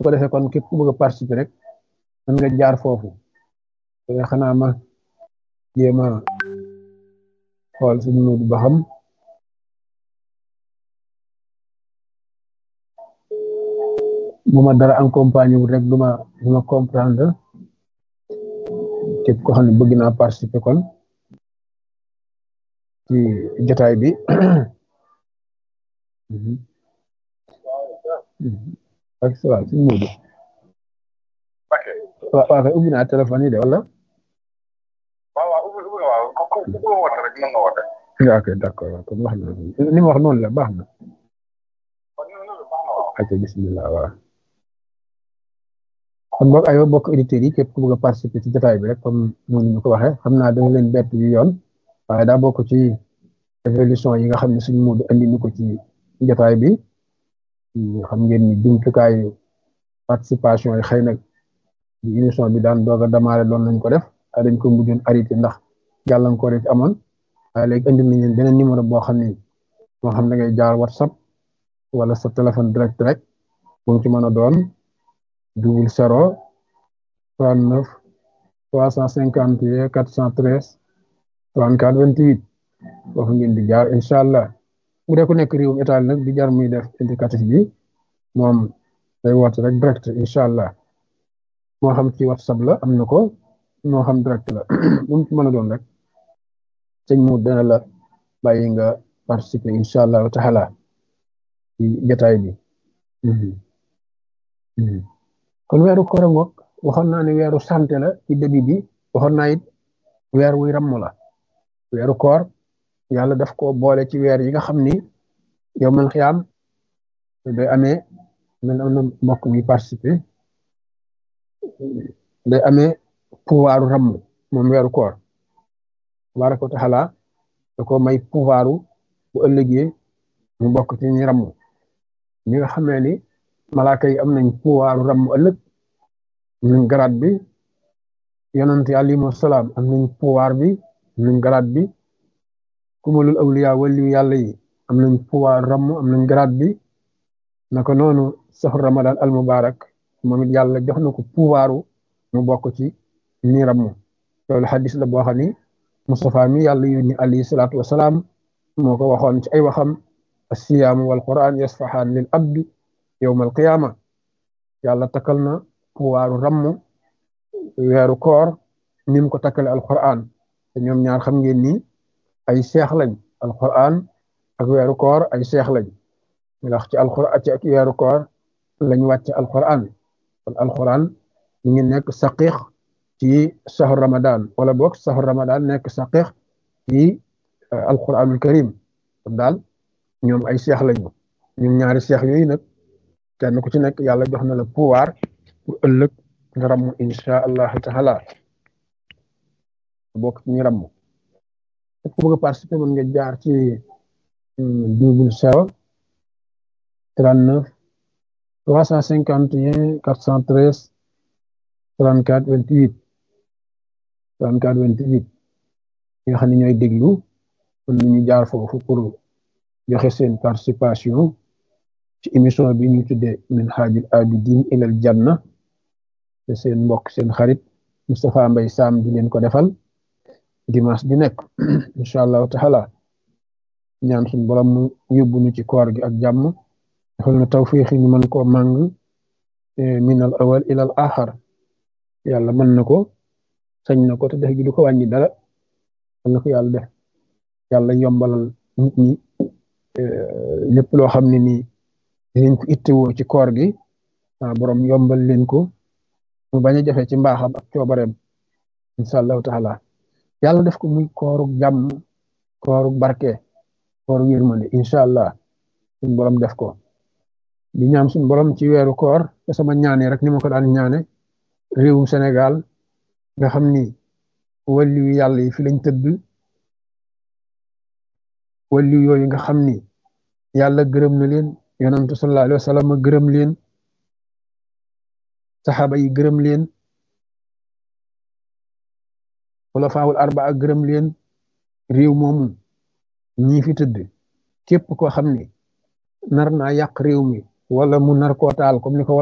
su ko defee kon képp ku bëgg a participer rek mën nga jaar foofu xanaa ma jéem a xool suñu nudu ba xam bu ma dara accompagné wul rek du ma du ma comprendre képp ko xam ne bëgg naa participer kon ci jotaay bi ak sa waaw suñu nudu waaw waaw kay ubbi naa téléphone yi de wala ok d'accord waaw kon wax na ni ma wax noonu la baax na ok bismillah waaw kon boog aywa bokk auditeurs yi képp ku bëgg a participer ci jotaay bi rek comme noonu ñu ko waxee xam naa danga leen bett yu yoon waaye daa bokk ci évolution yi nga xam ne suñu muudu andi ni ko ci jotaay bi xam ngeen ni jumtukaayu participation yi xëy na di émission bi daan doog a démarré doon nañ ko def waaye dañ ko mujjoon arrêté ndax gàllankoor yi ci amoon waaye léegi indi nañ leen beneen numéro boo xam ni moo xam da ngay jaar whatsapp wala sa téléphone direct rek bu ci mën a doon double zéro trente neuf trois cent cinquante et quatre cent treize trente quatre vingt huit foofu ngeen di jaar incha allah bu dee ku nekk réewum Italie nag di jar muy def indicatif bi moom day woote rek direct incha allah moo xam ci whatsapp la am na ko moo xam direct la bu mu ci mën a doon rek sëñ mu dana la bàyyi nga participer incha allahu taala ci jotaay bi kon weeru koor ngoog waxoon naa ne weeru santé la ci début bi waxoon naa it weer wuy ramm la weeru koor yàlla daf ko boole ci weer yi nga xam ni yow man xiyaam day amee man am na mbokk mi participer day amee pouvoiru ramm moom weeru koor tabaraka wa taala da ko may pouvoiru bu ëllëgee mu bokk ci ñi ramm ñi nga xamee ni malaaka yi am nañ pouvoiru ramm ëllëg am nañ garaat bi yonent yi alayhimu salaam am nañ pouvoir bi am nañ garaat bi kumalul awliya waliyu yàlla yi am nañ pouvoir ramm am nañ garaat bi naka noonu saxu ramadan al mubarak moom it yàlla jox na ko pouvoiru mu bokk ci ñi ramm loolu xadis la boo xam ni Mustafa mi yàlla yónni alayhi salaatu wasalaam moo ko waxoon ci ay waxam assiyaamu wal quran yasfaxaan lil abdi yowma alqiyaama yàlla takkal na pouvoiru ramm weeru koor ni mu ko takkale alquran te ñoom ñaar xam ngeen ni ay seex lañ alquran ak weeru koor ay seex lañ ndax ci alquran ci ak weeru koor lañ wàcc alquran kon alquran ñu ngi nekk saqiix ci sahur ramadan wala boog sahur ramadan nekk saqiix ci alquranul karim kon daal ñoom ay seex lañu ñoom ñaari seex yooyu nag kenn ku ci nekk yàlla jox na la pouvoir pour ëllëg nga ramm insha allahu taala bokk ci ñu ramm ku bëgg a participer mën nga jaar ci double zéro trente neuf trois cent cinquante et un quatre cent treize trente quatre vingt huit trente quatre vingt huit ñi nga xam ne ñooy déglu mën nañu jaar foofu pour joxe seen participation ci émission bi ñu tuddee min haajil abidin ilal janna te seen mbokk seen xarit Moustapha Mbaye Sam di leen ko defal dimanche di nekk incha allahu taala ñaan suñu borom mu yóbbu ñu ci koor gi ak jàmm defal na tawfiix ñu mën koo màng min al awal ilal axar yàlla mën na ko sañ na ko te def gi du ko wàññi dara mën na ko yàlla def yàlla yombalal nit ñi lépp loo xam ne nii dinañ ko ittewoo ci koor gi borom yombal leen ko mu bañ a jafe ci mbaaxam ak coobareem incha allahu taala yàlla def ko muy kooru jàmm kooru barke kooru yërmande incha allah suñ borom def ko di ñaan suñ borom ci weeru koor te sama ñaane rek ni ma ko daan ñaane réewum Sénégal nga xam ni wàllu yàlla yi fi lañ tëdd wàllu yooyu nga xam ni yàlla gërëm na leen yonantu sallallahu alayhi wa sallam gërëm leen saxaaba yi gërëm leen xulafaawul arbaa gërëm leen réew moomu ñii fi tëdd képp koo xam ni nar naa yàq réew mi wala mu nar koo taal comme ni ko